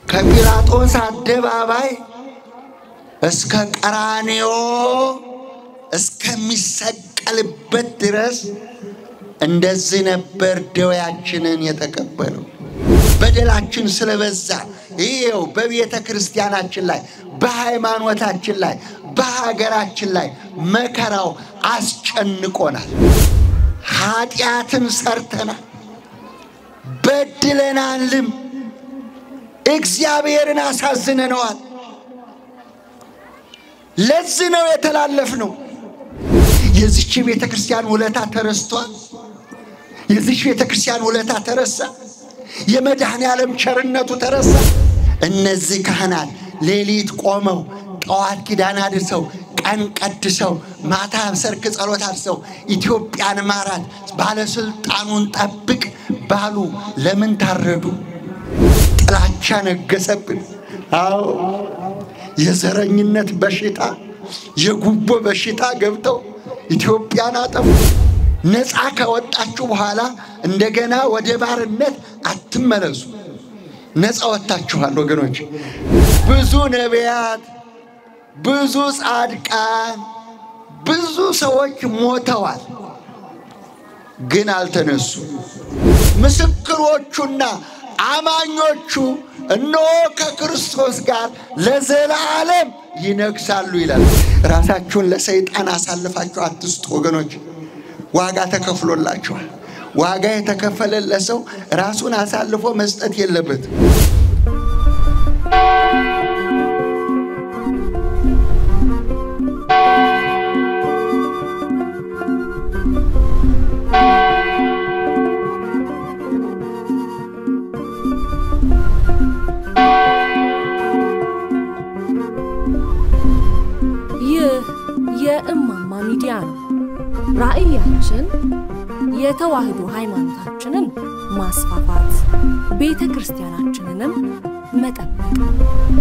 ከጲላጦስ አደባባይ እስከ ቀራንዮ እስከሚሰቀልበት ድረስ እንደዚህ ነበር ደዌያችንን የተቀበለው። በደላችን ስለበዛ ይኸው በቤተ ክርስቲያናችን ላይ በሃይማኖታችን ላይ በሀገራችን ላይ መከራው አስጨንቆናል። ኃጢአትን ሰርተናል፣ በድለናልም፣ እግዚአብሔርን አሳዝነነዋል። ለዚህ ነው የተላለፍነው። የዚች ቤተ ክርስቲያን ውለታ ተረስቷል። የዚች ቤተ ክርስቲያን ውለታ ተረሳ። የመድኃኔ ዓለም ቸርነቱ ተረሳ። እነዚህ ካህናት ሌሊት ቆመው ጠዋት ኪዳን አድርሰው ቀን ቀድሰው ማታ ሰርክ ጸሎት አድርሰው ኢትዮጵያን ማራት፣ ባለስልጣኑን ጠብቅ ባሉ ለምን ታረዱ? ጥላቻ ነገሰብን። አዎ የዘረኝነት በሽታ የጉቦ በሽታ ገብተው ኢትዮጵያን አጠፉ። ነፃ ከወጣችሁ በኋላ እንደገና ወደ ባርነት አትመለሱ። ነፃ ወጥታችኋል ወገኖች። ብዙ ነቢያት፣ ብዙ ጻድቃን፣ ብዙ ሰዎች ሞተዋል፣ ግን አልተነሱ። ምስክሮቹና አማኞቹ እነሆ ከክርስቶስ ጋር ለዘላለም ይነግሳሉ ይላል። ራሳችሁን ለሰይጣን አሳልፋችሁ አትስጡ ወገኖች። ዋጋ ተከፍሎላችኋል። ዋጋ የተከፈለለት ሰው ራሱን አሳልፎ መስጠት የለበትም። ይህ የእማማ ሚዲያ ነው። ራዕያችን የተዋህዶ ሃይማኖታችንን ማስፋፋት፣ ቤተ ክርስቲያናችንንም መጠበቅ ነው።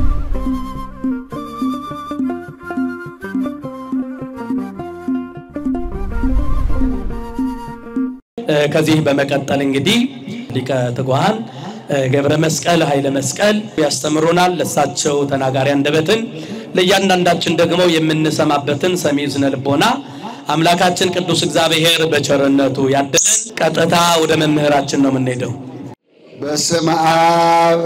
ከዚህ በመቀጠል እንግዲህ ሊቀ ትጉሃን ገብረ መስቀል ኃይለ መስቀል ያስተምሩናል። ለሳቸው ተናጋሪ አንደበትን ለእያንዳንዳችን ደግሞ የምንሰማበትን ሰሚ ዝነ ልቦና አምላካችን ቅዱስ እግዚአብሔር በቸርነቱ ያደለን። ቀጥታ ወደ መምህራችን ነው የምንሄደው። በስመ አብ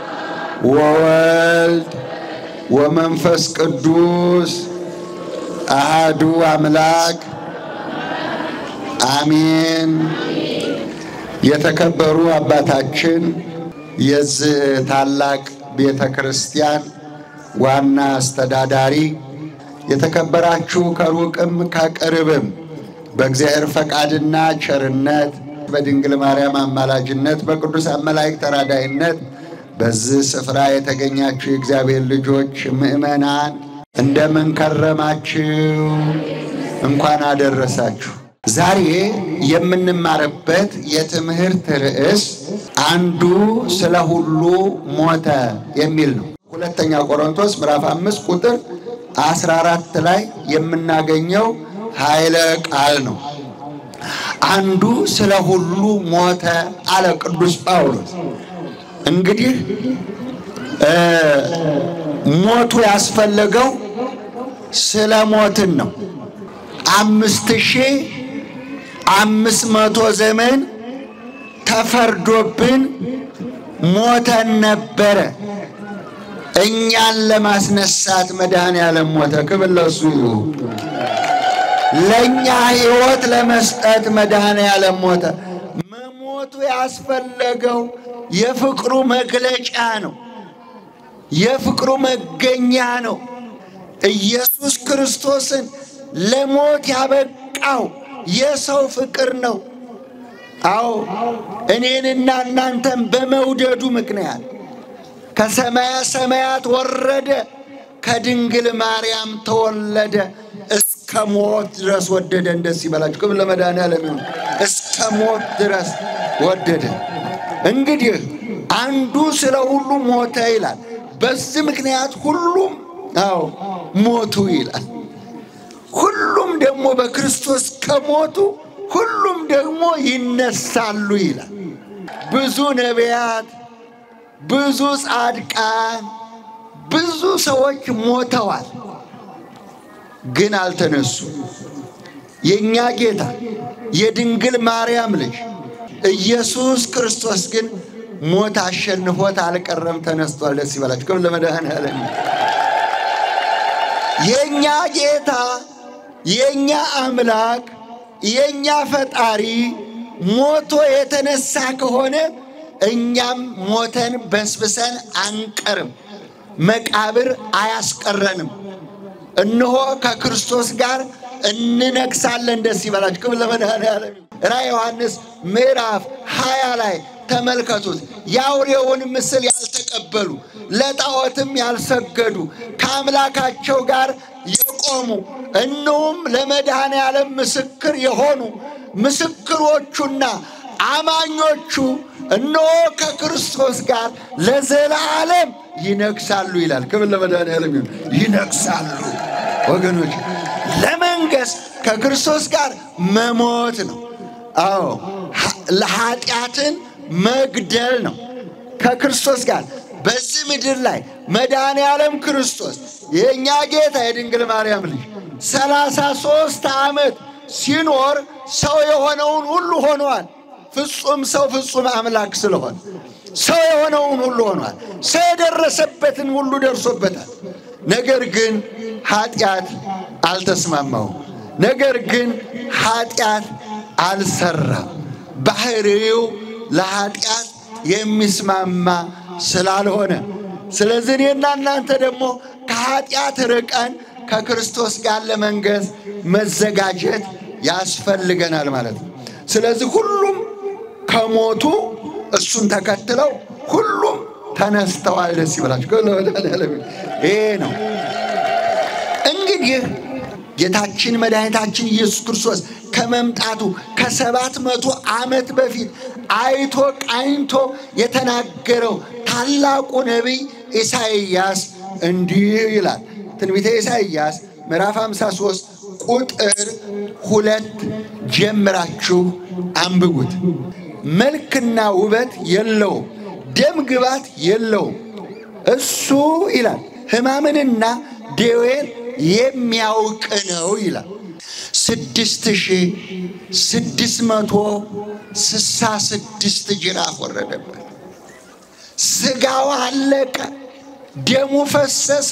ወወልድ ወመንፈስ ቅዱስ አሃዱ አምላክ አሜን። የተከበሩ አባታችን የዚህ ታላቅ ቤተ ክርስቲያን ዋና አስተዳዳሪ፣ የተከበራችሁ ከሩቅም ከቅርብም በእግዚአብሔር ፈቃድና ቸርነት በድንግል ማርያም አማላጅነት በቅዱሳን መላእክት ተራዳይነት በዚህ ስፍራ የተገኛችሁ የእግዚአብሔር ልጆች ምእመናን እንደምን ከረማችሁ? እንኳን አደረሳችሁ። ዛሬ የምንማርበት የትምህርት ርዕስ አንዱ ስለ ሁሉ ሞተ የሚል ነው። ሁለተኛ ቆሮንቶስ ምዕራፍ አምስት ቁጥር 14 ላይ የምናገኘው ኃይለ ቃል ነው። አንዱ ስለ ሁሉ ሞተ አለ ቅዱስ ጳውሎስ። እንግዲህ ሞቱ ያስፈለገው ስለ ሞትን ነው። አምስት ሺህ አምስት መቶ ዘመን ተፈርዶብን ሞተን ነበረ። እኛን ለማስነሳት መድኃኔዓለም ሞተ። ክብር ለእሱ ይሁን። ለእኛ ሕይወት ለመስጠት መድኃኔዓለም ሞተ። መሞቱ ያስፈለገው የፍቅሩ መግለጫ ነው። የፍቅሩ መገኛ ነው። ኢየሱስ ክርስቶስን ለሞት ያበቃው የሰው ፍቅር ነው። አዎ እኔንና እናንተን በመውደዱ ምክንያት ከሰማያ ሰማያት ወረደ፣ ከድንግል ማርያም ተወለደ፣ እስከ ሞት ድረስ ወደደ። እንደስ ይበላችሁ። ክብር ለመድኃኔዓለም ይሁን። እስከ ሞት ድረስ ወደደ። እንግዲህ አንዱ ስለ ሁሉ ሞተ ይላል። በዚህ ምክንያት ሁሉም አዎ ሞቱ ይላል። ሁሉም ደግሞ በክርስቶስ ከሞቱ ሁሉም ደግሞ ይነሳሉ ይላል። ብዙ ነቢያት፣ ብዙ ጻድቃን፣ ብዙ ሰዎች ሞተዋል፣ ግን አልተነሱ። የእኛ ጌታ የድንግል ማርያም ልጅ ኢየሱስ ክርስቶስ ግን ሞት አሸንፎት አልቀረም፣ ተነስቷል። ደስ ይበላችሁ። ክብር ለመድኃኔዓለም። የእኛ ጌታ የእኛ አምላክ የእኛ ፈጣሪ ሞቶ የተነሳ ከሆነ እኛም ሞተን በስብሰን አንቀርም፣ መቃብር አያስቀረንም። እነሆ ከክርስቶስ ጋር እንነግሳለን። ደስ ይበላችሁ። ክብር ለመድኃኔዓለም። ራዕየ ዮሐንስ ምዕራፍ ሃያ ላይ ተመልከቱት። የአውሬውን ምስል ያልተቀበሉ ለጣዖትም ያልሰገዱ ከአምላካቸው ጋር የቆሙ እነሆም ለመድኃኔዓለም ምስክር የሆኑ ምስክሮቹና አማኞቹ እነሆ ከክርስቶስ ጋር ለዘላለም ይነግሳሉ ይላል። ክብር ለመድኃኔዓለም ይሁን። ይነግሳሉ ወገኖች። ለመንገስ ከክርስቶስ ጋር መሞት ነው። አዎ ለኃጢአትን መግደል ነው። ከክርስቶስ ጋር በዚህ ምድር ላይ መድኃኔ ዓለም ክርስቶስ የእኛ ጌታ የድንግል ማርያም ልጅ ሰላሳ ሦስት ዓመት ሲኖር ሰው የሆነውን ሁሉ ሆኗል። ፍጹም ሰው ፍጹም አምላክ ስለሆነ ሰው የሆነውን ሁሉ ሆኗል። ሰው የደረሰበትን ሁሉ ደርሶበታል። ነገር ግን ኃጢአት አልተስማማውም። ነገር ግን ኃጢአት አልሰራም። ባህሪው ለኃጢአት የሚስማማ ስላልሆነ፣ ስለዚህ እኔና እናንተ ደግሞ ከኃጢአት ርቀን ከክርስቶስ ጋር ለመንገስ መዘጋጀት ያስፈልገናል ማለት ነው። ስለዚህ ሁሉም ከሞቱ እሱን ተከትለው ሁሉም ተነስተዋል። ደስ ይበላችሁ። ይሄ ነው እንግዲህ ጌታችን መድኃኒታችን ኢየሱስ ክርስቶስ ከመምጣቱ ከሰባት መቶ ዓመት በፊት አይቶ ቃኝቶ የተናገረው ታላቁ ነቢይ ኢሳይያስ እንዲህ ይላል። ትንቢተ ኢሳይያስ ምዕራፍ 53 ቁጥር ሁለት ጀምራችሁ አንብቡት። መልክና ውበት የለውም፣ ደም ግባት የለውም። እሱ ይላል ሕማምንና ደዌን የሚያውቅ ነው ይላል። ስድስት ሺህ ስድስት መቶ ስሳ ስድስት ጅራፍ ወረደበት። ስጋው አለቀ፣ ደሙ ፈሰሰ፣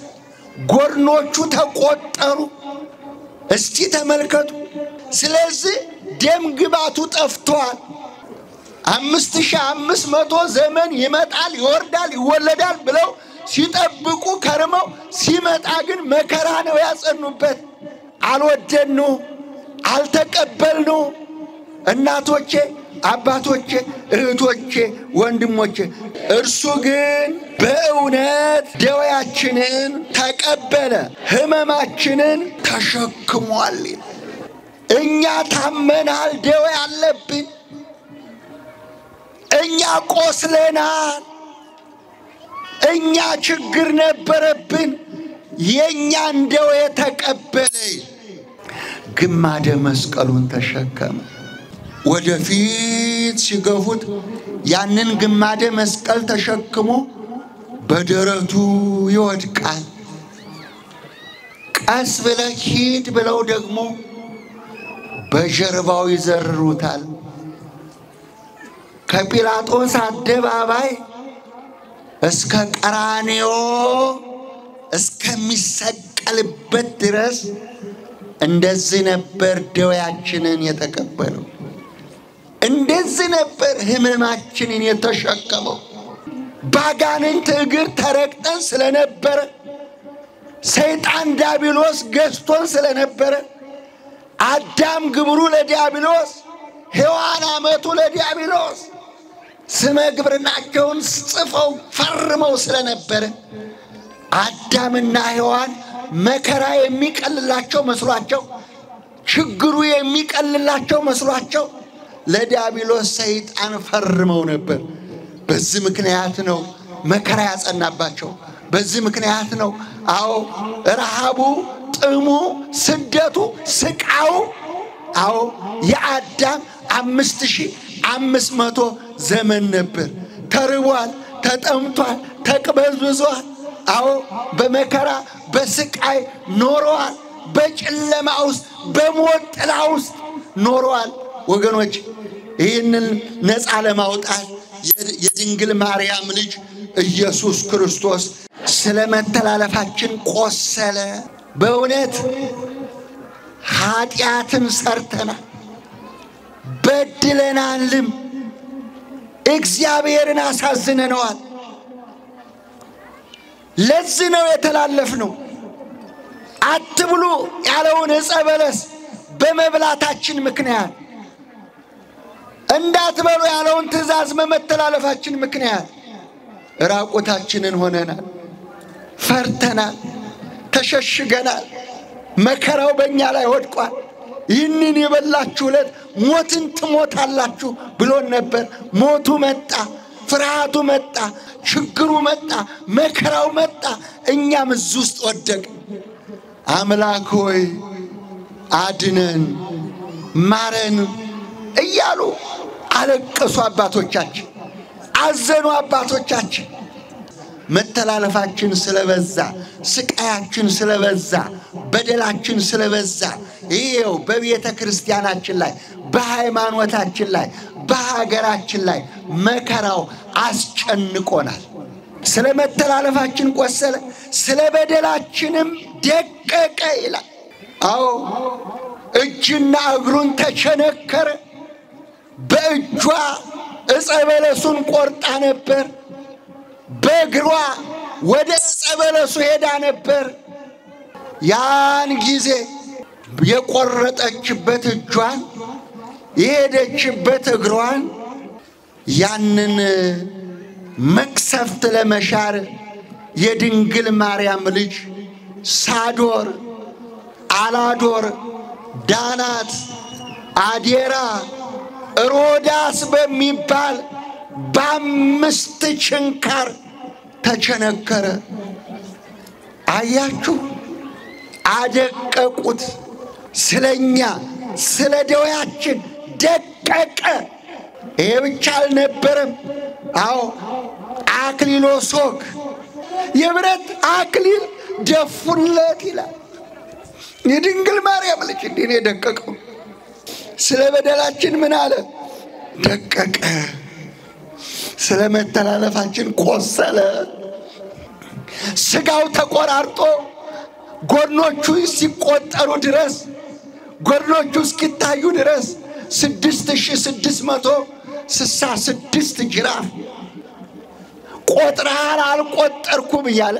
ጎድኖቹ ተቆጠሩ። እስቲ ተመልከቱ። ስለዚህ ደም ግባቱ ጠፍቷል። አምስት ሺህ አምስት መቶ ዘመን ይመጣል፣ ይወርዳል፣ ይወለዳል ብለው ሲጠብቁ ከርመው ሲመጣ ግን መከራ ነው ያጸኑበት። አልወደኑ፣ አልተቀበልኑ። እናቶቼ፣ አባቶቼ፣ እህቶቼ፣ ወንድሞቼ እርሱ ግን በእውነት ደዌያችንን ተቀበለ፣ ሕመማችንን ተሸክሟል። እኛ ታመናል፣ ደዌ አለብን። እኛ ቆስለናል። እኛ ችግር ነበረብን። የእኛን ደዌ ተቀበለ። ግማደ መስቀሉን ተሸከመ። ወደፊት ሲገፉት ያንን ግማደ መስቀል ተሸክሞ በደረቱ ይወድቃል። ቀስ ብለህ ሂድ ብለው ደግሞ በጀርባው ይዘርሩታል። ከጲላጦስ አደባባይ እስከ ቀራንዮ እስከሚሰቀልበት ድረስ እንደዚህ ነበር ደዌያችንን የተቀበለው። እንደዚህ ነበር ሕመማችንን የተሸከመው። ባጋንንት እግር ተረግጠን ስለነበረ፣ ሰይጣን ዲያብሎስ ገዝቶን ስለነበረ፣ አዳም ግብሩ ለዲያብሎስ፣ ሔዋን አመቱ ለዲያብሎስ ስመ ግብርናቸውን ጽፈው ፈርመው ስለነበረ አዳምና ሔዋን መከራ የሚቀልላቸው መስሏቸው ችግሩ የሚቀልላቸው መስሏቸው ለዲያብሎስ ሰይጣን ፈርመው ነበር። በዚህ ምክንያት ነው መከራ ያጸናባቸው። በዚህ ምክንያት ነው አዎ ረሃቡ፣ ጥሙ፣ ስደቱ፣ ስቃው አዎ የአዳም አምስት ሺህ አምስት መቶ ዘመን ነበር። ተርቧል፣ ተጠምቷል፣ ተቅበዝብዟል። አዎ በመከራ በስቃይ ኖረዋል። በጨለማ ውስጥ በሞት ጥላ ውስጥ ኖረዋል። ወገኖች ይህንን ነፃ ለማውጣት የድንግል ማርያም ልጅ ኢየሱስ ክርስቶስ ስለ መተላለፋችን ቆሰለ። በእውነት ኃጢአትን ሰርተናል፣ በድለናልም፣ እግዚአብሔርን አሳዝነነዋል። ለዚህ ነው የተላለፍነው። አትብሉ ያለውን ዕፀ በለስ በመብላታችን ምክንያት እንዳትበሉ ያለውን ትእዛዝ በመተላለፋችን ምክንያት ራቁታችንን ሆነናል፣ ፈርተናል፣ ተሸሽገናል። መከራው በእኛ ላይ ወድቋል። ይህንን የበላችሁ ዕለት ሞትን ትሞታላችሁ ብሎን ነበር። ሞቱ መጣ፣ ፍርሃቱ መጣ፣ ችግሩ መጣ፣ መከራው መጣ። እኛም እዚህ ውስጥ ወደቅ። አምላክ ሆይ አድነን፣ ማረን እያሉ አለቀሱ አባቶቻችን፣ አዘኑ አባቶቻችን። መተላለፋችን ስለበዛ፣ ስቃያችን ስለበዛ፣ በደላችን ስለበዛ ይኸው በቤተ ክርስቲያናችን ላይ በሃይማኖታችን ላይ በሀገራችን ላይ መከራው አስጨንቆናል። ስለ መተላለፋችን ቆሰለ፣ ስለ በደላችንም ደቀቀ ይላል። አዎ እጅና እግሩን ተቸነከረ። በእጇ ዕፀ በለሱን ቆርጣ ነበር። በእግሯ ወደ ዕፀ በለሱ ሄዳ ነበር። ያን ጊዜ የቆረጠችበት እጇን የሄደችበት እግሯን ያንን መቅሰፍት ለመሻር የድንግል ማርያም ልጅ ሳዶር፣ አላዶር፣ ዳናት፣ አዴራ፣ ሮዳስ በሚባል በአምስት ችንካር ተቸነከረ። አያችሁ፣ አደቀቁት። ስለኛ ስለ ደዌያችን ደቀቀ። ይሄ ብቻ አልነበረም። አዎ አክሊሎ ሶክ የብረት አክሊል ደፉለት ይላል። የድንግል ማርያም ልጅ እንዲህ ነው የደቀቀው። ስለ በደላችን ምን አለ? ደቀቀ። ስለ መተላለፋችን ቆሰለ። ስጋው ተቆራርጦ ጎድኖቹ ሲቆጠሩ ድረስ ጎድኖቹ እስኪታዩ ድረስ ስድስት ሺህ ስድስት መቶ ስሳ ስድስት ጅራፍ ቆጥረሃል አልቆጠርኩም እያለ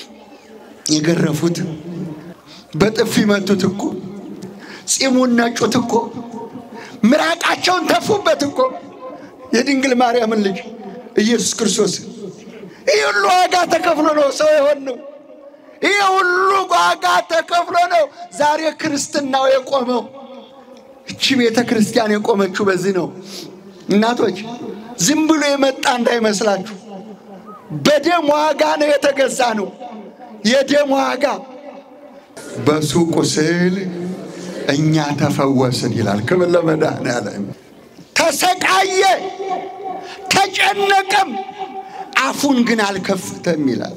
የገረፉት በጥፊ መቱት እኮ ፂሙን ነጩት እኮ ምራቃቸውን ተፉበት እኮ የድንግል ማርያምን ልጅ ኢየሱስ ክርስቶስ ይህ ሁሉ ዋጋ ተከፍሎ ነው ሰው የሆነው። ይህ ሁሉ ዋጋ ተከፍሎ ነው ዛሬ ክርስትናው የቆመው። እቺ ቤተ ክርስቲያን የቆመችው በዚህ ነው። እናቶች ዝም ብሎ የመጣ እንዳይመስላችሁ፣ በደም ዋጋ ነው የተገዛ ነው። የደም ዋጋ በሱ ቁስል እኛ ተፈወስን ይላል። ክብር ለመድኃኔዓለም። ተሰቃየ፣ ተጨነቀም፣ አፉን ግን አልከፈተም ይላል።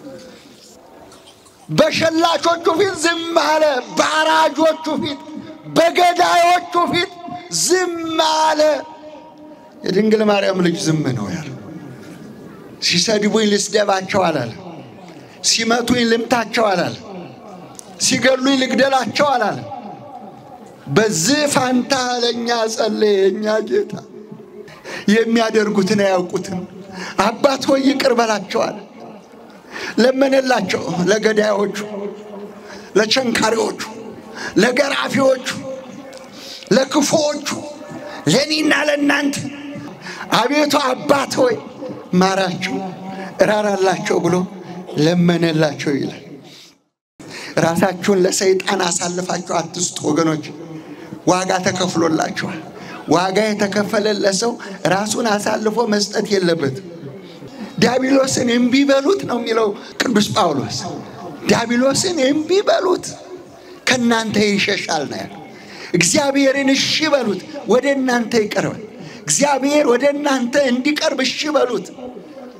በሸላቾቹ ፊት ዝም አለ። በአራጆቹ ፊት፣ በገዳዮቹ ፊት ዝም አለ። የድንግል ማርያም ልጅ ዝም ነው ያለ። ሲሰድቡኝ ልስደባቸው አላለ። ሲመቱኝ ልምታቸው አላለ። ሲገሉኝ ልግደላቸው አላለ። በዚህ ፋንታ ለእኛ ጸለየ። የእኛ ጌታ የሚያደርጉትን አያውቁትም። አባት ሆይ ይቅር በላቸው አለ። ለመነላቸው። ለገዳዮቹ፣ ለቸንካሪዎቹ፣ ለገራፊዎቹ፣ ለክፉዎቹ፣ ለእኔና ለእናንተ አቤቱ አባት ሆይ ማራቸው፣ እራራላቸው ብሎ ለመነላቸው ይላል። ራሳችሁን ለሰይጣን አሳልፋችሁ አትስጡ ወገኖች። ዋጋ ተከፍሎላችኋል። ዋጋ የተከፈለለት ሰው ራሱን አሳልፎ መስጠት የለበትም። ዲያብሎስን እምቢ በሉት ነው የሚለው ቅዱስ ጳውሎስ። ዲያብሎስን እምቢ በሉት ከእናንተ ይሸሻል ነው ያለው። እግዚአብሔርን እሺ በሉት ወደ እናንተ ይቀርባል። እግዚአብሔር ወደ እናንተ እንዲቀርብ እሺ በሉት።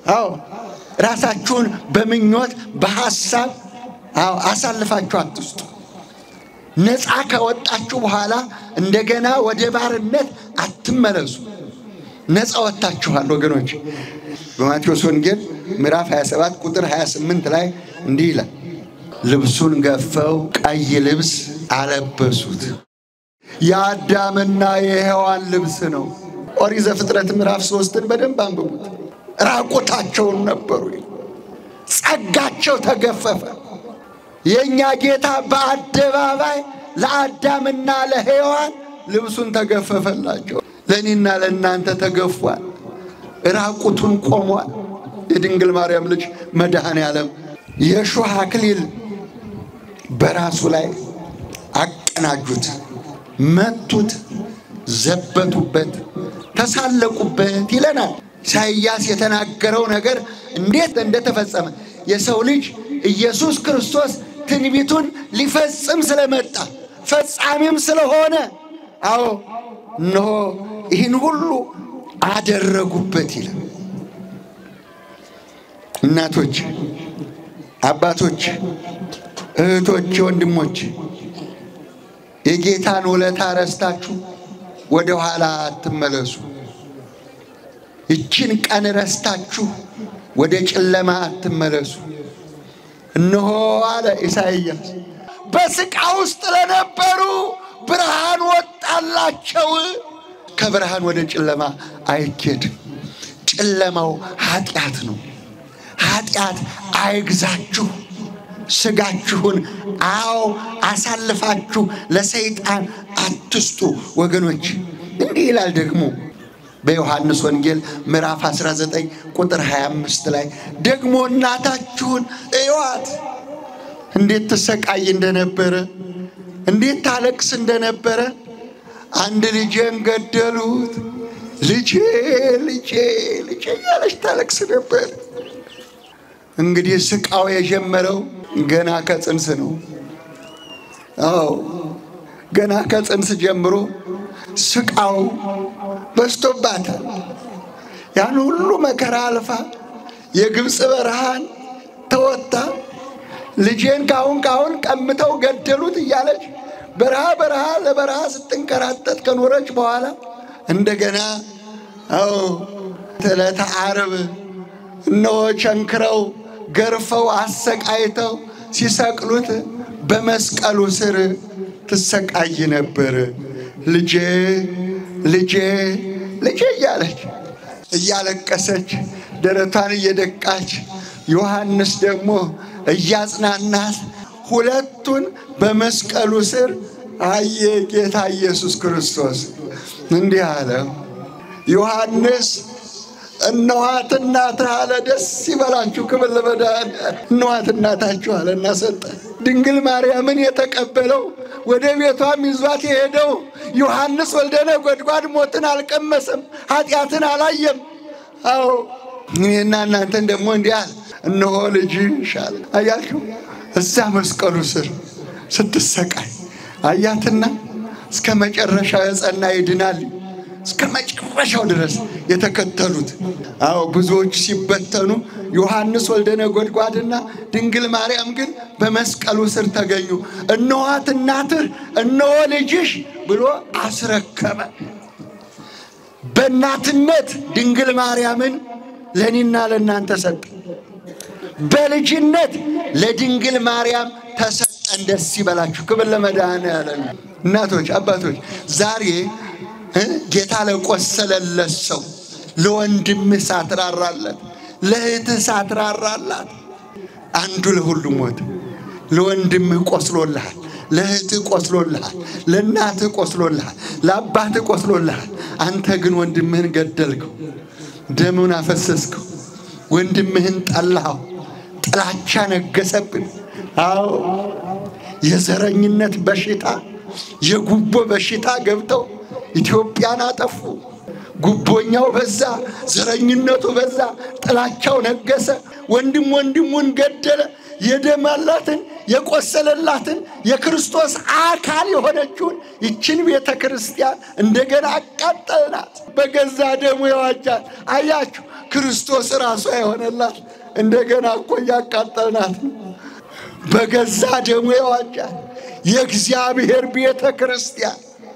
አዎ ራሳችሁን በምኞት በሐሳብ አዎ አሳልፋችሁ አትስጡ። ነፃ ከወጣችሁ በኋላ እንደገና ወደ ባርነት አትመለሱ። ነፃ ወጥታችኋል ወገኖች። በማቴዎስ ወንጌል ምዕራፍ 27 ቁጥር 28 ላይ እንዲህ ይላል፣ ልብሱን ገፈው ቀይ ልብስ አለበሱት። የአዳምና የሔዋን ልብስ ነው። ኦሪት ዘፍጥረት ምዕራፍ ሶስትን በደንብ አንብቡት። ራቁታቸውን ነበሩ። ጸጋቸው ተገፈፈ። የእኛ ጌታ በአደባባይ ለአዳምና ለሔዋን ልብሱን ተገፈፈላቸው። ለእኔና ለእናንተ ተገፏል። ራቁቱን ቆሟል። የድንግል ማርያም ልጅ መድኃኔ ዓለም የእሾህ አክሊል በራሱ ላይ አቀናጁት፣ መቱት፣ ዘበቱበት፣ ተሳለቁበት ይለናል። ኢሳይያስ የተናገረው ነገር እንዴት እንደተፈጸመ የሰው ልጅ ኢየሱስ ክርስቶስ ትንቢቱን ሊፈጽም ስለመጣ ፈጻሚም ስለሆነ፣ አዎ እነሆ ይህን ሁሉ አደረጉበት ይላል። እናቶች፣ አባቶች፣ እህቶች፣ ወንድሞች የጌታን ውለታ ረስታችሁ ወደ ኋላ አትመለሱ። ይችን ቀን ረስታችሁ ወደ ጨለማ አትመለሱ። እነሆ አለ ኢሳይያስ በስቃ ውስጥ ለነበሩ ብርሃን ወጣላቸው። ከብርሃን ወደ ጨለማ አይኬድም። ጨለማው ኃጢአት ነው። ኃጢአት አይግዛችሁ። ስጋችሁን አዎ አሳልፋችሁ ለሰይጣን አትስጡ ወገኖች። እንዲህ ይላል ደግሞ በዮሐንስ ወንጌል ምዕራፍ 19 ቁጥር 25 ላይ ደግሞ እናታችሁን እዩዋት እንዴት ትሰቃይ እንደነበረ እንዴት ታለቅስ እንደነበረ። አንድ ልጄን ገደሉት፣ ልጄ ልጄ ልጄ እያለች ታለቅስ ነበር። እንግዲህ ስቃው የጀመረው ገና ከጽንስ ነው። አዎ ገና ከጽንስ ጀምሮ ስቃው በዝቶባታል። ያን ሁሉ መከራ አልፋ የግብፅ በረሃን ተወጥታ ልጄን ካሁን ካሁን ቀምተው ገደሉት እያለች በረሃ በረሃ ለበረሃ ስትንከራተት ከኖረች በኋላ እንደገና አዎ ዕለተ ዓርብ እነሆ ቸንክረው ገርፈው አሰቃይተው ሲሰቅሉት በመስቀሉ ስር ትሰቃይ ነበር። ልጄ ልጄ ልጄ እያለች እያለቀሰች ደረቷን እየደቃች ዮሐንስ ደግሞ እያጽናናት ሁለቱን በመስቀሉ ስር አየ ጌታ ኢየሱስ ክርስቶስ እንዲህ አለ። ዮሐንስ እነኋት እናትህ አለ። ደስ ይበላችሁ፣ ክብር ለመድኃኒዓለም። እነኋት እናታችሁ አለ እና ሰጠ። ድንግል ማርያምን የተቀበለው ወደ ቤቷም ይዟት የሄደው ዮሐንስ ወልደ ነጎድጓድ ሞትን አልቀመሰም፣ ኃጢአትን አላየም። አዎ እኔና እናንተን ደግሞ እንዲህ አለ፣ እነሆ ልጅሽ አለ። አያችሁ እዛ መስቀሉ ስር ስትሰቃይ አያትና እስከ መጨረሻው የጸና ይድናል እስከ መጨረሻው ድረስ የተከተሉት። አዎ ብዙዎች ሲበተኑ ዮሐንስ ወልደ ነጎድጓድና ድንግል ማርያም ግን በመስቀሉ ስር ተገኙ። እነኋት እናትህ እነሆ ልጅሽ ብሎ አስረከበ። በእናትነት ድንግል ማርያምን ለእኔና ለእናንተ ሰጠ። በልጅነት ለድንግል ማርያም ተሰጠን። ደስ ይበላችሁ። ክብር ለመድኃኔዓለም። እናቶች፣ አባቶች ዛሬ ጌታ ለቆሰለለት ሰው ለወንድምህ ሳትራራለት፣ ለእህትህ ሳትራራላት አንዱ ለሁሉ ሞት። ለወንድምህ ቆስሎልሃል፣ ለእህትህ ቆስሎልሃል፣ ለእናትህ ቆስሎልሃል፣ ለአባትህ ቆስሎልሃል። አንተ ግን ወንድምህን ገደልከው፣ ደሙን አፈሰስከው፣ ወንድምህን ጠላኸው። ጥላቻ ነገሰብን። አዎ የዘረኝነት በሽታ የጉቦ በሽታ ገብተው ኢትዮጵያን አጠፉ። ጉቦኛው በዛ፣ ዘረኝነቱ በዛ፣ ጥላቻው ነገሰ። ወንድም ወንድሙን ገደለ። የደማላትን የቆሰለላትን የክርስቶስ አካል የሆነችውን ይችን ቤተ ክርስቲያን እንደገና አቃጠልናት። በገዛ ደሙ የዋጃት አያችሁ። ክርስቶስ ራሱ የሆነላት እንደገና እኮ እያቃጠልናት ነው። በገዛ ደሙ የዋጃት የእግዚአብሔር ቤተ ክርስቲያን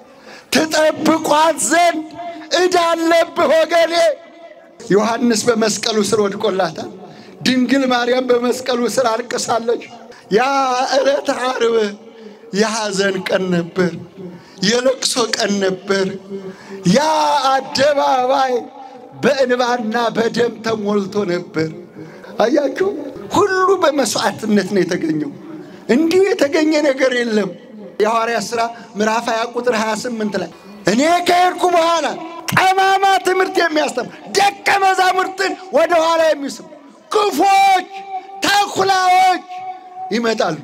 ትጠብቋት ዘንድ ዕዳ አለብህ ወገኔ። ዮሐንስ በመስቀሉ ስር ወድቆላታል። ድንግል ማርያም በመስቀሉ ስር አልቅሳለች። ያ ዕለተ ዓርብ የሐዘን ቀን ነበር፣ የለቅሶ ቀን ነበር። ያ አደባባይ በእንባና በደም ተሞልቶ ነበር። አያችሁ፣ ሁሉ በመስዋዕትነት ነው የተገኘው። እንዲሁ የተገኘ ነገር የለም። የሐዋርያት ሥራ ምዕራፍ 20 ቁጥር 28 ላይ እኔ ከሄድኩ በኋላ ጠማማ ትምህርት የሚያስተምር ደቀ መዛሙርትን ወደ ኋላ የሚስብ ክፎች ተኩላዎች ይመጣሉ።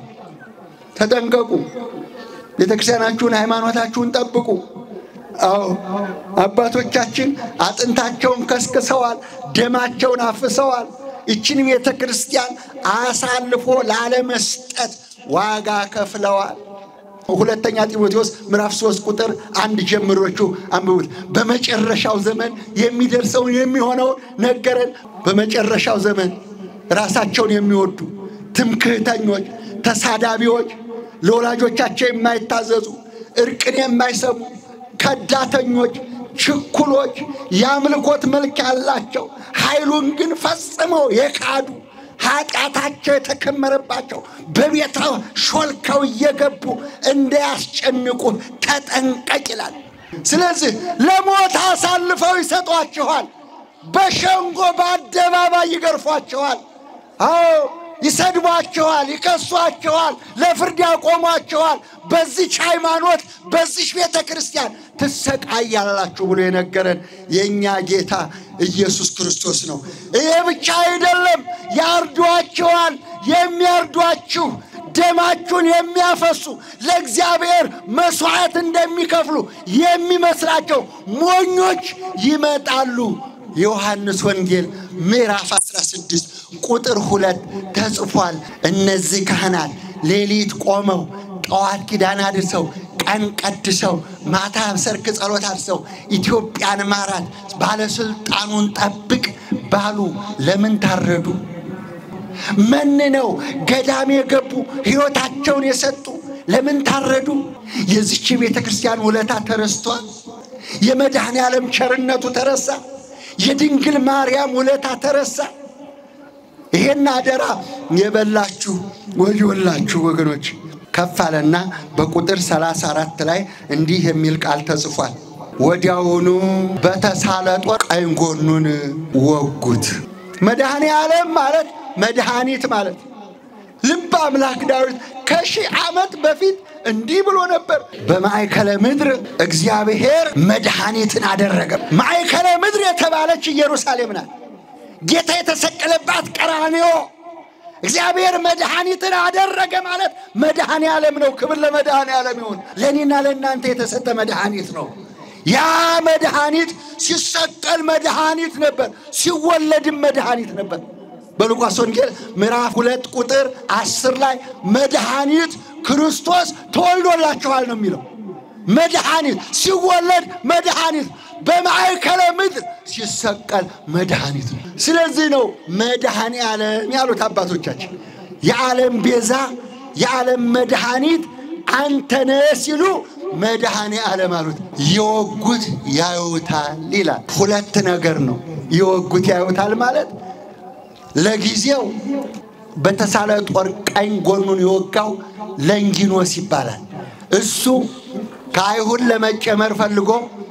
ተጠንቀቁ። ቤተ ክርስቲያናችሁን፣ ሃይማኖታችሁን ጠብቁ። አዎ አባቶቻችን አጥንታቸውን ከስክሰዋል፣ ደማቸውን አፍሰዋል። ይችን ቤተ ክርስቲያን አሳልፎ ላለመስጠት ዋጋ ከፍለዋል። ሁለተኛ ጢሞቴዎስ ምዕራፍ ሶስት ቁጥር አንድ ጀምሮቹ አንብቡት። በመጨረሻው ዘመን የሚደርሰውን የሚሆነውን ነገረን። በመጨረሻው ዘመን ራሳቸውን የሚወዱ ትምክህተኞች፣ ተሳዳቢዎች፣ ለወላጆቻቸው የማይታዘዙ እርቅን የማይሰሙ ከዳተኞች፣ ችኩሎች፣ የአምልኮት መልክ ያላቸው ኃይሉን ግን ፈጽመው የካዱ ኃጢአታቸው የተከመረባቸው በቤተ ሾልከው እየገቡ እንዳያስጨንቁ ተጠንቀቅ ይላል። ስለዚህ ለሞት አሳልፈው ይሰጧችኋል። በሸንጎ በአደባባይ ይገርፏችኋል። አዎ ይሰድቧችኋል፣ ይከሷችኋል፣ ለፍርድ ያቆሟችኋል። በዚች ሃይማኖት በዚች ቤተ ክርስቲያን ትሰቃያላችሁ ብሎ የነገረን የእኛ ጌታ ኢየሱስ ክርስቶስ ነው። ይሄ ብቻ አይደለም፣ ያርዷችኋል። የሚያርዷችሁ ደማችሁን የሚያፈሱ ለእግዚአብሔር መስዋዕት እንደሚከፍሉ የሚመስላቸው ሞኞች ይመጣሉ። የዮሐንስ ወንጌል ምዕራፍ 16 ቁጥር ሁለት ተጽፏል። እነዚህ ካህናት ሌሊት ቆመው ጠዋት ኪዳን አድርሰው ቀን ቀድሰው ማታ ሰርክ ጸሎት አድርሰው ኢትዮጵያን ማራት፣ ባለስልጣኑን ጠብቅ ባሉ ለምን ታረዱ? መንነው ገዳም የገቡ ሕይወታቸውን የሰጡ ለምን ታረዱ? የዚች ቤተ ክርስቲያን ውለታ ተረስቷል። የመድኃኔ ዓለም ቸርነቱ ተረሳ። የድንግል ማርያም ውለታ ተረሳ። ይሄን አደራ የበላችሁ ወዮላችሁ ወገኖች። ከፍ አለና በቁጥር 34 ላይ እንዲህ የሚል ቃል ተጽፏል። ወዲያውኑ በተሳለ ጦር ቀኝ ጎኑን ወጉት። መድኃኔ ዓለም ማለት መድኃኒት ማለት ልብ አምላክ ዳዊት ከሺህ ዓመት በፊት እንዲህ ብሎ ነበር። በማዕከለ ምድር እግዚአብሔር መድኃኒትን አደረገ። ማዕከለ ምድር የተባለች ኢየሩሳሌም ናት። ጌታ የተሰቀለባት ቀራንዮ እግዚአብሔር መድኃኒትን አደረገ ማለት መድኃኔ ዓለም ነው። ክብር ለመድኃኔ ዓለም ይሁን። ለእኔና ለእናንተ የተሰጠ መድኃኒት ነው። ያ መድኃኒት ሲሰቀል መድኃኒት ነበር፣ ሲወለድም መድኃኒት ነበር። በሉቃስ ወንጌል ምዕራፍ ሁለት ቁጥር አስር ላይ መድኃኒት ክርስቶስ ተወልዶላችኋል ነው የሚለው። መድኃኒት ሲወለድ መድኃኒት በማዕከለ ምድር ሲሰቀል መድኃኒት ነው። ስለዚህ ነው መድኃኔ ዓለም ያሉት አባቶቻችን። የዓለም ቤዛ የዓለም መድኃኒት አንተነ ሲሉ መድኃኔ ዓለም አሉት። የወጉት ያዩታል ይላል። ሁለት ነገር ነው። የወጉት ያዩታል ማለት ለጊዜው በተሳለ ጦር ቀኝ ጎኑን የወጋው ለንጊኖስ ይባላል። እሱ ከአይሁድ ለመጨመር ፈልጎ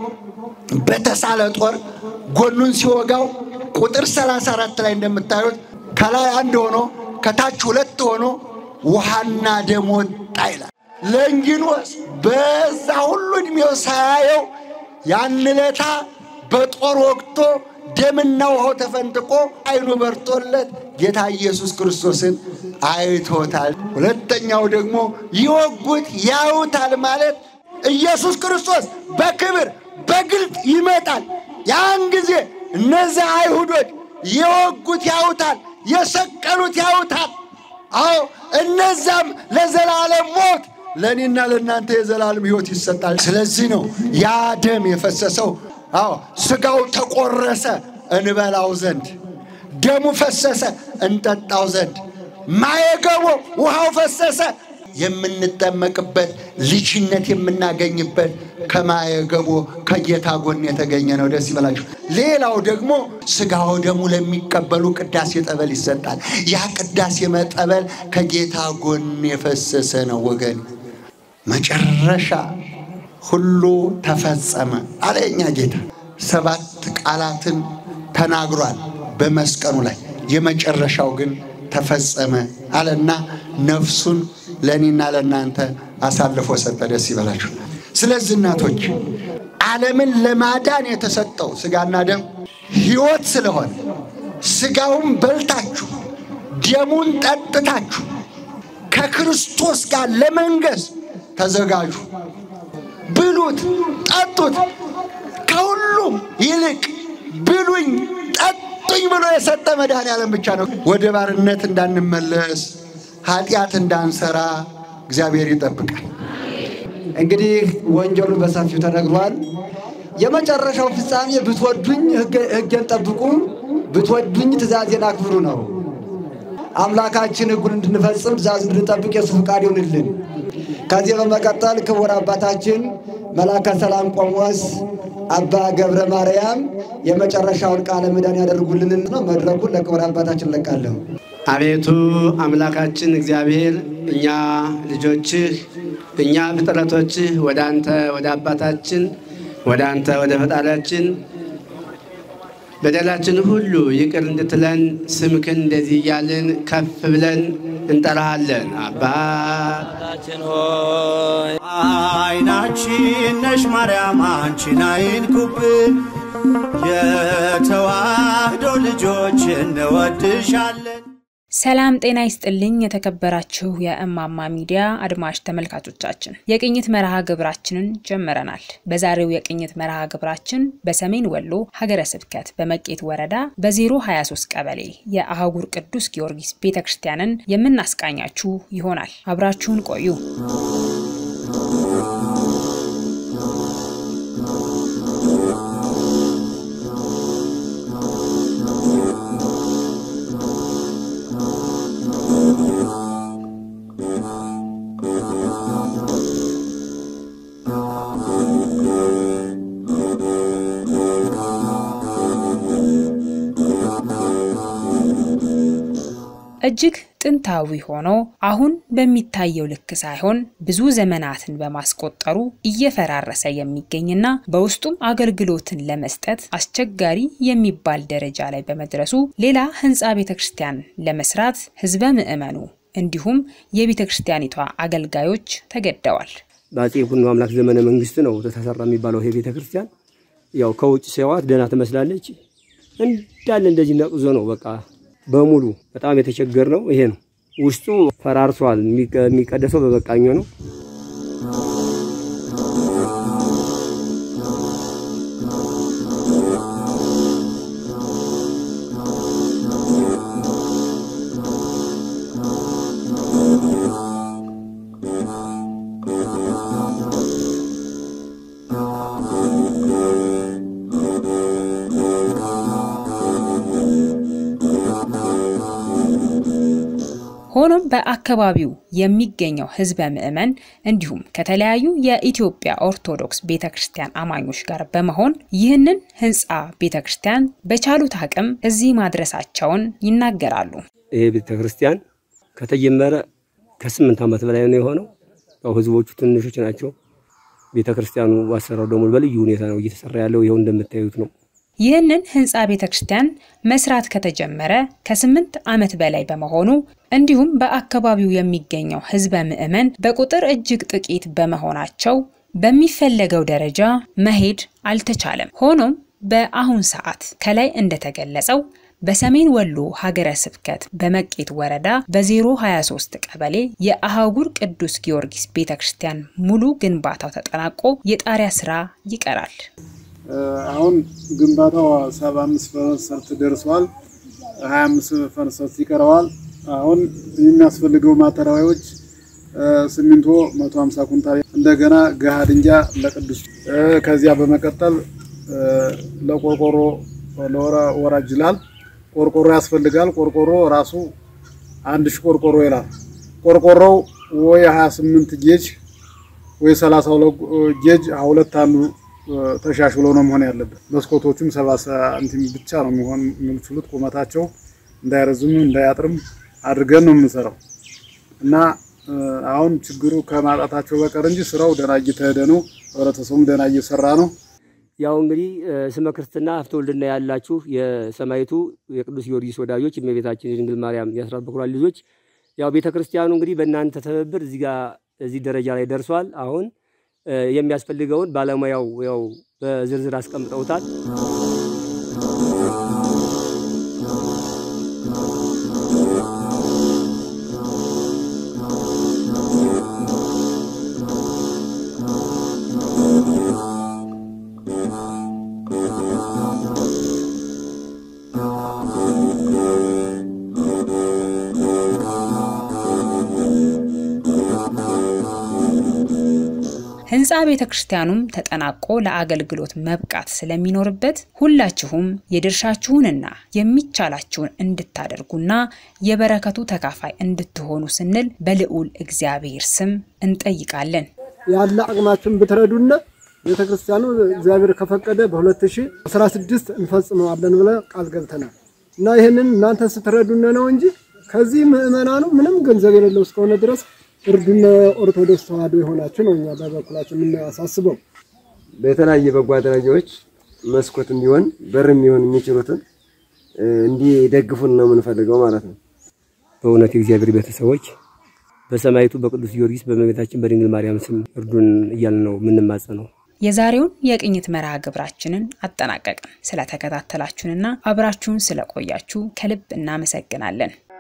በተሳለ ጦር ጎኑን ሲወጋው ቁጥር 34 ላይ እንደምታዩት ከላይ አንድ ሆኖ ከታች ሁለት ሆኖ ውሃና ደም ወጣ ይላል። ለንጊኖስ በዛ ሁሉ ዕድሜው ሳያየው ያን ዕለታ በጦር ወቅቶ ደምና ውሃው ተፈንጥቆ አይኑ በርቶለት ጌታ ኢየሱስ ክርስቶስን አይቶታል። ሁለተኛው ደግሞ ይወጉት ያዩታል ማለት ኢየሱስ ክርስቶስ በክብር በግልጥ ይመጣል። ያን ጊዜ እነዚያ አይሁዶች የወጉት ያዩታል፣ የሰቀሉት ያዩታል። አዎ እነዛም ለዘላለም ሞት ለእኔና ለእናንተ የዘላለም ሕይወት ይሰጣል። ስለዚህ ነው ያ ደም የፈሰሰው። አዎ ስጋው ተቆረሰ፣ እንበላው ዘንድ፣ ደሙ ፈሰሰ እንጠጣው ዘንድ፣ ማየገቦ ውሃው ፈሰሰ የምንጠመቅበት ልጅነት የምናገኝበት ከማየገቦ ከጌታ ጎን የተገኘ ነው። ደስ ይበላችሁ። ሌላው ደግሞ ስጋው ደሙ ለሚቀበሉ ቅዳሴ ጠበል ይሰጣል። ያ ቅዳሴ መጠበል ከጌታ ጎን የፈሰሰ ነው ወገን። መጨረሻ ሁሉ ተፈጸመ አለ የኛ ጌታ። ሰባት ቃላትን ተናግሯል በመስቀሉ ላይ። የመጨረሻው ግን ተፈጸመ አለና ነፍሱን ለእኔና ለእናንተ አሳልፎ ሰጠ። ደስ ይበላችሁ። ስለዚህ እናቶች ዓለምን ለማዳን የተሰጠው ስጋና ደም ሕይወት ስለሆነ ስጋውን በልታችሁ ደሙን ጠጥታችሁ ከክርስቶስ ጋር ለመንገስ ተዘጋጁ። ብሉት፣ ጠጡት። ከሁሉም ይልቅ ብሉኝ፣ ጠጡኝ ብሎ የሰጠ መድኃኔዓለም ብቻ ነው። ወደ ባርነት እንዳንመለስ ኃጢአት እንዳንሰራ እግዚአብሔር ይጠብቃል። እንግዲህ ወንጀሉ በሰፊው ተነግሯል። የመጨረሻው ፍጻሜ ብትወዱኝ ሕጌን ጠብቁ፣ ብትወዱኝ ትእዛዜን አክብሩ ነው። አምላካችን ሕጉን እንድንፈጽም ትእዛዝ እንድንጠብቅ የሱ ፍቃድ ይሁንልን። ከዚህ በመቀጠል ክቡር አባታችን መላከ ሰላም ቆሞስ አባ ገብረ ማርያም የመጨረሻውን ቃለ ምዕዳን ያደርጉልን ነው። መድረኩን ለክቡር አባታችን ለቃለሁ። አቤቱ አምላካችን እግዚአብሔር እኛ ልጆችህ እኛ ፍጥረቶችህ ወደ አንተ ወደ አባታችን ወደ አንተ ወደ ፈጣሪያችን በደላችን ሁሉ ይቅር እንድትለን ስምክን እንደዚህ እያልን ከፍ ብለን እንጠራሃለን። አባታችን ሆይ አይናችን ነሽ ማርያም አንቺን አይንኩብን፣ የተዋህዶ ልጆች እንወድሻለን። ሰላም ጤና ይስጥልኝ። የተከበራችሁ የእማማ ሚዲያ አድማጭ ተመልካቾቻችን የቅኝት መርሃ ግብራችንን ጀምረናል። በዛሬው የቅኝት መርሃ ግብራችን በሰሜን ወሎ ሀገረ ስብከት በመቄት ወረዳ በ023 ቀበሌ የአህጉር ቅዱስ ጊዮርጊስ ቤተ ክርስቲያንን የምናስቃኛችሁ ይሆናል። አብራችሁን ቆዩ። እጅግ ጥንታዊ ሆኖ አሁን በሚታየው ልክ ሳይሆን ብዙ ዘመናትን በማስቆጠሩ እየፈራረሰ የሚገኝና በውስጡም አገልግሎትን ለመስጠት አስቸጋሪ የሚባል ደረጃ ላይ በመድረሱ ሌላ ህንፃ ቤተ ክርስቲያን ለመስራት ህዝበ ምዕመኑ እንዲሁም የቤተ ክርስቲያኒቷ አገልጋዮች ተገደዋል። በአፄ ይኩኖ አምላክ ዘመነ መንግስት ነው ተሰራ የሚባለው ይሄ ቤተ ክርስቲያን። ያው ከውጭ ሲያዋት ደህና ትመስላለች። እንዳለ እንደዚህ ነቅዞ ነው በቃ በሙሉ በጣም የተቸገር ነው። ይሄ ነው ውስጡ ፈራርሷል። የሚቀደሰው በበቃኞ ነው። ሆኖም በአካባቢው የሚገኘው ህዝበ ምዕመን እንዲሁም ከተለያዩ የኢትዮጵያ ኦርቶዶክስ ቤተ ክርስቲያን አማኞች ጋር በመሆን ይህንን ህንፃ ቤተ ክርስቲያን በቻሉት አቅም እዚህ ማድረሳቸውን ይናገራሉ። ይሄ ቤተ ክርስቲያን ከተጀመረ ከስምንት ዓመት በላይ ነው የሆነው። ያው ህዝቦቹ ትንሾች ናቸው። ቤተ ክርስቲያኑ አሰራሩ ደግሞ በልዩ ሁኔታ ነው እየተሰራ ያለው። ይኸው እንደምታዩት ነው። ይህንን ህንፃ ቤተ ክርስቲያን መስራት ከተጀመረ ከስምንት ዓመት በላይ በመሆኑ እንዲሁም በአካባቢው የሚገኘው ህዝበ ምዕመን በቁጥር እጅግ ጥቂት በመሆናቸው በሚፈለገው ደረጃ መሄድ አልተቻለም። ሆኖም በአሁን ሰዓት ከላይ እንደተገለጸው በሰሜን ወሎ ሀገረ ስብከት በመቄት ወረዳ በ023 ቀበሌ የአህጉር ቅዱስ ጊዮርጊስ ቤተ ክርስቲያን ሙሉ ግንባታው ተጠናቆ የጣሪያ ስራ ይቀራል። አሁን ግንባታው 75 ፐርሰንት ደርሷል። 25 ፐርሰንት ይቀረዋል። አሁን የሚያስፈልገው ማተሪያሎች ሲሚንቶ 150 ኩንታል፣ እንደገና ገሃድ እንጃ ለቅዱስ ከዚያ በመቀጠል ለቆርቆሮ ለወራጅ ይላል። ቆርቆሮ ያስፈልጋል። ቆርቆሮ ራሱ አንድ ሺህ ቆርቆሮ ይላል። ቆርቆሮው ወይ 28 ጌጅ ወይ 32 ጌጅ ሁለት አንዱ ተሻሽሎ ነው መሆን ያለበት። መስኮቶቹም ሰባ ሳንቲም ብቻ ነው የሚሆን የሚችሉት ቁመታቸው እንዳይረዝም እንዳያጥርም አድርገን ነው የምንሰራው እና አሁን ችግሩ ከማጣታቸው በቀር እንጂ ስራው ደህና እየተሄደ ነው። ህብረተሰቡም ደህና እየሰራ ነው። ያው እንግዲህ ስመ ክርስትና ሀብተ ወልድና ያላችሁ የሰማይቱ የቅዱስ ጊዮርጊስ ወዳጆች የእመቤታችን የድንግል ማርያም የአስራት በኩራት ልጆች ያው ቤተ ክርስቲያኑ እንግዲህ በእናንተ ትብብር እዚህ ጋር እዚህ ደረጃ ላይ ደርሷል። አሁን የሚያስፈልገውን ባለሙያው ያው በዝርዝር አስቀምጠውታል። ህንፃ ቤተ ክርስቲያኑም ተጠናቆ ለአገልግሎት መብቃት ስለሚኖርበት ሁላችሁም የድርሻችሁንና የሚቻላችሁን እንድታደርጉና የበረከቱ ተካፋይ እንድትሆኑ ስንል በልዑል እግዚአብሔር ስም እንጠይቃለን። ያለ አቅማችን ብትረዱና ቤተ ክርስቲያኑ እግዚአብሔር ከፈቀደ በ2016 እንፈጽመዋለን ብለ ቃል ገብተናል እና ይህንን እናንተ ስትረዱነ ነው እንጂ ከዚህ ምዕመናኑ ምንም ገንዘብ የሌለው እስከሆነ ድረስ እርዱነ ኦርቶዶክስ ተዋህዶ የሆናችሁ ነው እኛ በበኩላችን የምናሳስበው። በተለያየ በጎ አድራጊዎች መስኮት እንዲሆን በር የሚሆን የሚችሉትን እንዲደግፉን ነው የምንፈልገው ማለት ነው። በእውነት የእግዚአብሔር ቤተሰቦች በሰማይቱ በቅዱስ ጊዮርጊስ በእመቤታችን በድንግል ማርያም ስም እርዱን እያልን ነው የምንማጸነው። የዛሬውን የቅኝት መርሃ ግብራችንን አጠናቀቅን። ስለተከታተላችሁንና አብራችሁን ስለቆያችሁ ከልብ እናመሰግናለን።